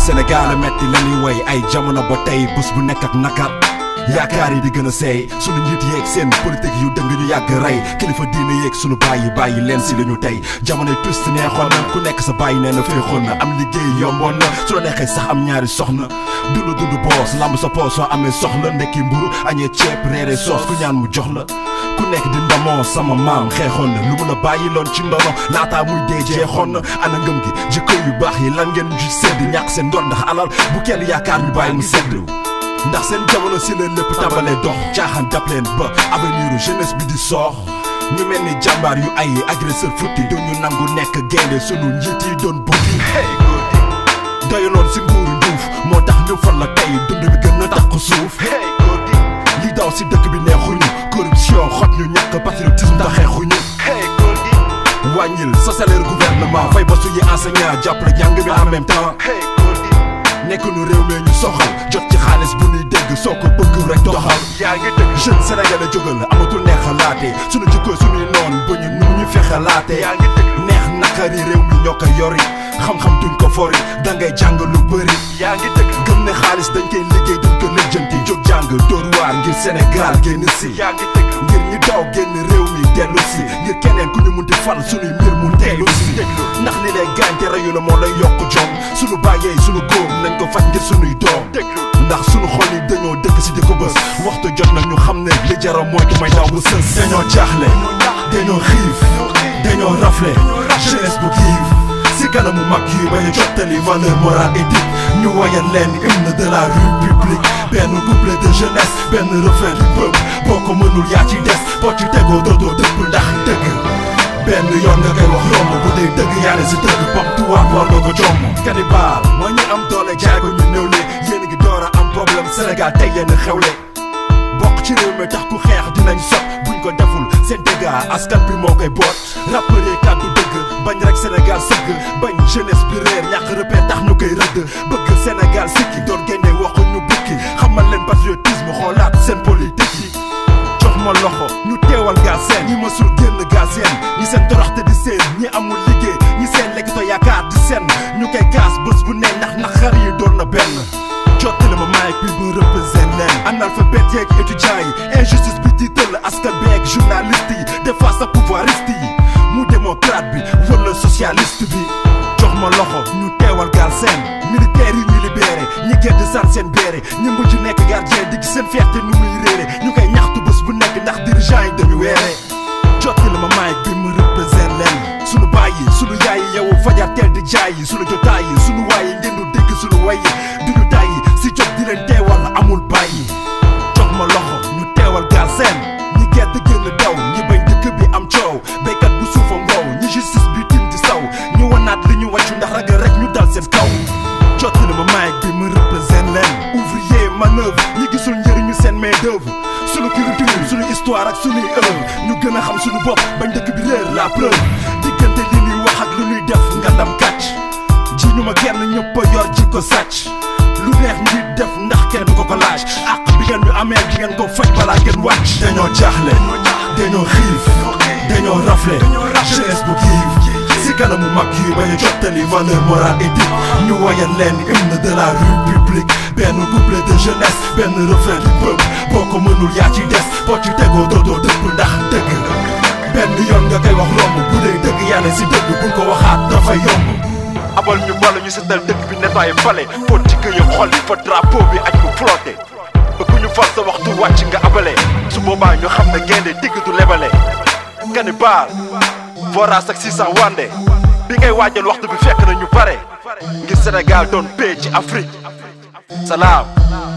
Sénégal a metti la ñuy way ay jamono ba tey bés bu nekk ak nakar yaakaar yi di gën a seey sunu njiit yeeg seen politique yu dëng ñu yàgg rey kilifa diine yeeg sunu bàyyi bàyyi leen si la ñu tey jamonoy twist neexoon na ku nekk sa bàyyi nee na féexoon na am liggéey yomboon na su la neexee sax am ñaari soxna dundu dundu boos lamb sa poos soo amee soxla ndekki mburu añee ceeb reere soos ku ñaan mu jox la ku nekk di ndamoo sama maam xeexoon na lu mun a bàyyi loon ci ndono laataa muy dee jeexoon na ana ngëm gi jikko yu baax yi lan ngeen ju sedd ñàkk seen ngor ndax alal bu kenn yaakaar ñu bàyyi mu sedd ndax seen jamono si leen lépp tàmbalee dox caaxaan dab leen ba avenir jeunesse bi di soox ñu mel ni jàmbaar yu ay agresseur futti duñu nangu nekk gaynde sunu njiit yi doon bukki doyaloon si nguuru njuuf moo tax ñu fal la tey dund bi gën a takku suuf li daw si dëkk bi neexuñu corruption xot ñu ñàkk patriotisme taxeexuñu wàññil sa salaire gouvernement fay ba suñu enseignant jàppale jàng bi en même temps nekk nu réew mi ñu soxal jot ci xaalis bu ñuy dégg soo ko bëgg rek doxal yaa ngi dëgg jeune sénégalais jógal amatul neex a laate suñu jikko suñuy noon ba ñu nu ñu fexe laate yaa ngi dëgg neex nakari réew mi ñoo ko yori xam-xam duñ ko fori dangay jàng lu bëri yaa ngi dëgg gëm ne xaalis dañ koy liggéey duñ ko lijjanti jóg jàng dóor waar ngir Sénégal génn si yaa ngi dëgg ngir ñi daw génn réew mi dellu si ngir keneen ku ñu mun di fal suñuy mbir mu dellu si ndax li lay gaañ te reyu la moo lay yokk jom suñu bàyyee suñu góom nañ ko faj ngir suñuy doom ndax suñu xol yi dañoo dëkk si di ko bës waxtu jot na ñu xam ne li jara mooy du may daw bu sës dañoo jaaxle dañoo xiif dañoo rafle jeunesse bu kiif si kanamu mag yi bañ a jottali valeur morale éthique ñu wayal leen hymne de la république benn couplet de jeunesse benn refrain du peuple boo ko mënul yaa ci des boo ci tegoo dootoo dëpp ndax dëgg benn yoon nga koy wax romb bu dee dëgg yaa ne si dëgg pom tuwaat war nga ko jomm cannibal moo ñu am doole jaay ko ñu néew le yéen ngi door a am problème Sénégal tey yéen xewle bokk ci réew mi tax ku xeex dinañ sot buñ ko deful seen dégâts askan bi moo koy boot rappeur yi kàddu dëgg bañ rek Sénégal sëgg bañ jeunesse bi réer ñàkk repère tax ñu koy rëdd bëgg Sénégal sikki doon génne waxu ñu bukki xamal leen patriotisme xoolaat seen politique yi jox ma loxo ñu teewal gaa seen ñi mësul génn gaa seen ñi seen toroxte di seen ñi amul liggéey ñi seen lekkito yaakaar di seen ñu koy kaas bés bu ne ndax naqar yi doon na benn jottali ma mic bi bu représente leen analphabète yeeg étudiants yi injustice bi di tëll askan bi ak journaliste yi des fois sa pouvoiriste yi mu démocrate bi wala socialiste bi jox ma loxo ñu teewal gaal seen militaire yi ñu libéré ñi gedd san seen béere ñi mujj nekk gardien di gis seen fierté nu muy réere ñu koy ñaxtu bés bu nekk ndax dirigeant yi dañu weere jottali ma mic bi mu représente leen sunu baay yi sunu yaay yi yow fajar teel di jaay yi sunu jotaay yi sunu waay yi ngeen du dégg sunu way yi duñu tàyyi si jot di leen teewal amul bàyyi jox ma loxo ñu teewal gaal seen ñi gedd génn daw ñi bañ dëkk bi am coow béykat bu suufa ngoow ñi justice bi tim di saw ñu wanaat li ñu wàccu ndax ragal rek ñu dal seen kaw jottali ma mic bi mu représente leen ouvrier manœuvre ñi gisul njëriñu seen main d'œuvre sunu culture sunu histoire ak sunuy œuvre ñu gën a xam sunu bopp bañ dëkk bi réer la preuve diggante li ñuy wax ak lu ñuy def nga ndam kàcc ji ñu ma genn ñëpp a yor ji ko sàcc lu neex ñuy def ndax kenn du ko ko laaj ak bi ngeen ñu amee di ngeen ko faj balaa ngeen wàcc dañoo jaaxle dañoo xiif dañoo rafle jeunesse bu kiif si kanamu mag yi bañ a jottali valeur morale éthique ñu wayal leen hymne de la république benn couplet de jeunesse benn refrain du peuple boo ko mënul yaa ci des boo ci tegoo dootoo dëpp ndax dëgg benn yoon nga koy wax romb bu dee dëgg yàlla si dëgg buñ ko waxaat dafa yomb abal ñu bala ñu setal dëkk bi nettoyé fale fóot ci këye xol yi fa drapeau bi aj ko flotté bëgg ñu fal sa waxtu wàcc nga abale su boobaa ñu xam ne gaynde digg du lebale cannibal voras ak 600 wande bi ngay waajal waxtu bi fekk na ñu pare ngir Sénégal doon paix ci Afrique salaam